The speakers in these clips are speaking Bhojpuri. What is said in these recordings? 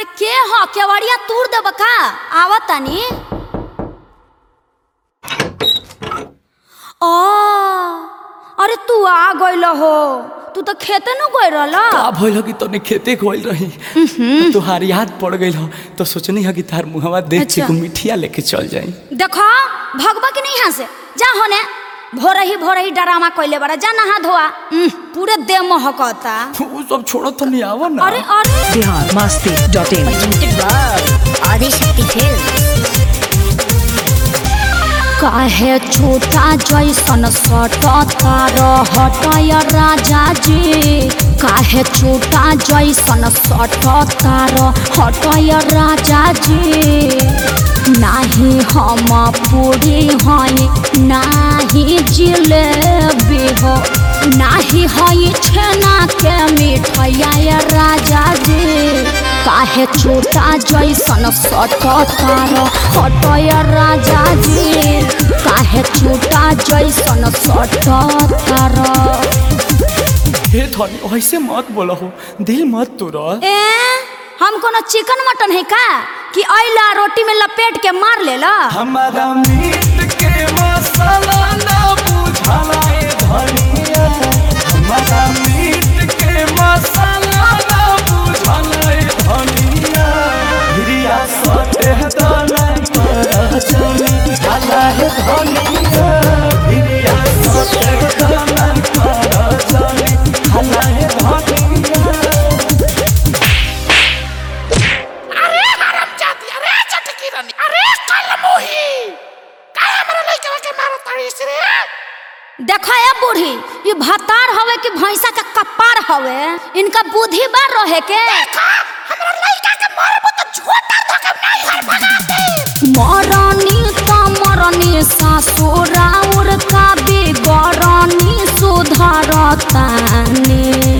अरे के ह केवड़िया तूर देब का आवत तानी ओ अरे तू आ गइल हो तू तो खेते न गइल रहल का भइल कि तने खेते गइल रही तुहार याद पड़ गइल हो तो सोचनी है कि तार मुहवा देख के अच्छा। एगो मिठिया लेके चल जाई देखो भगवा की नहीं यहाँ से जा होने भोर ही भोर ही डरामा कइले बड़ा जा नहा धोआ उह, पूरे देह महकता वो सब छोड़ो तो नहीं आवा ना अरे अरे बिहार मस्ती डॉट इन आदिशक्ति फिल्म काहे छोटा जैसन सटतार हटय राजा जी काहे छोटा जैसन सटतार हटय राजा जी नाही हम पूरी हई नाही जिलेबी हो नाही हई छेना के मिठैया राजा जी काहे छोटा जैसन सटतार हटय राजा जी काहे छोटा जैसन सटतार हे धनी ऐसे मत बोलो हो दिल मत तोड़ा ए हम कोनो चिकन मटन है का कि अइला रोटी में लपेट के मार लेला हमारा मीट के मसाला ना बुझाला ए धनिया हमारा मीट के मसाला ना बुझाला ए धनिया हिरिया सटे दाना पर चली हाला ए धनिया हिरिया सटे दाना पर चली हाला ए धनिया अरे हराम जाती अरे चटकी रानी अरे कल मोही काय हमरा लइका के मारो ताड़ीस रे देखा ए बूढ़ी ये भतार हवे कि भैंसा का कपार हवे इनका बुद्धि बार रहे के देखा हमरा लइका के मारबो तो झोटा धके नहीं हर भगा दे मरनी त मरनी ससुराउर का बिगरनी सुधरतानी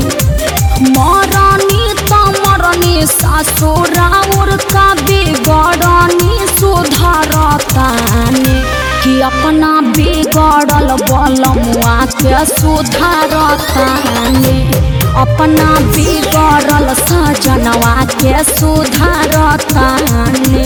मरनी त मरनी ससुराउर का बिगरनी सुधरतानी कि अपना बिगड़ल बलमुआ के सुधारतानी अपना बिगड़ल सजनवा के सुधारतानी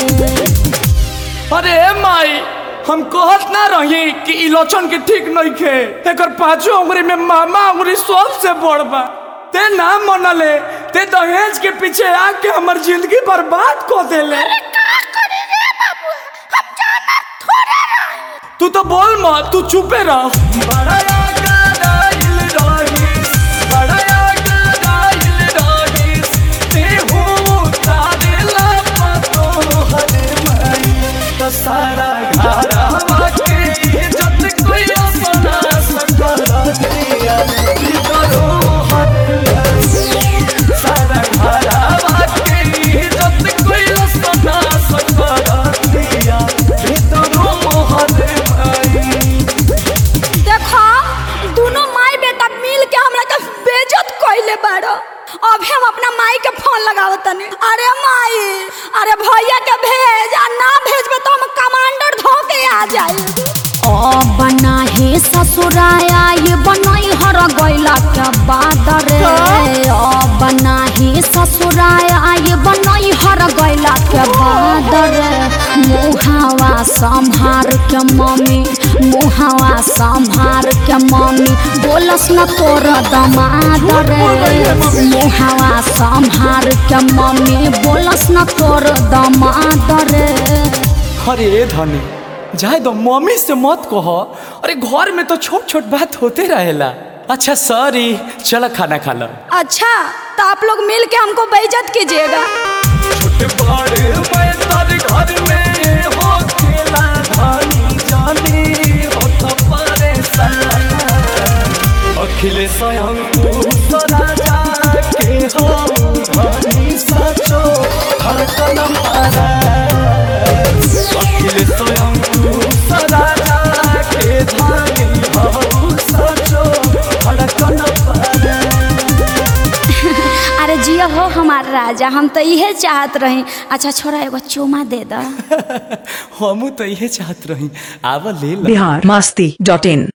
अरे माई हम कहत ना रही कि इलोचन के ठीक नहीं खे एकर पांचों उंगली में मामा उंगली सबसे बड़ बा ते ना मनले ते दहेज के पीछे आके हमर जिंदगी बर्बाद कर देले का करी रे बाबू हम जाना थोड़े रही तू तो बोल मत तू चुपे रह बड़ा गदाइल रहीस, बड़ा गदाइल रहीस, तेहू तारेला पतो हरे माई, तो सारा घरवा के इज्जत कोई अपना सकल दिया, भीतरो हरे माई, सारा घरवा के इज्जत कोई अपना सकल दिया, भीतरो हरे माई। देखो दोनों माई बेटा मिल के हमरा के बेइज्जत कइले बाड़ो अभी हम अपना माई के फोन लगावत तनी अरे माई अरे भैया के भेज आ ना भेजबे तो हम कमांडर धो के आ जाई ओ बना हे ससुराया ये बनई हर गइला के बादर ओ बना हे ससुराया ये बनई हर गइला के बादर मुहावा संभार के मम्मी मुहावा संभार के मम्मी बोलस न तोर दमाद रे मुहावा संभार के मम्मी बोलस न तोर दमाद रे अरे धनी जाए दो मम्मी से मत कहो अरे घर में तो छोट छोट बात होते रहेला अच्छा सॉरी चलो खाना खा लो अच्छा तो आप लोग मिल के हमको बेइज्जत कीजिएगा छोटे बड़े मैं तारे घर में हो खेला धानी जानी हो तो परेशान अखिले स्वयं तू सदा जाके हो धानी सचो हर कदम आरा अखिले स्वयं तू सदा जाके धानी हो सचो हर कदम आरा अरे जिया हो हमार राजा हम तो इहे चाहत रही अच्छा छोरा एगो चुमा दे दा हमू तो इहे चाहत रही आवा ले ला बिहार मस्ती डॉट इन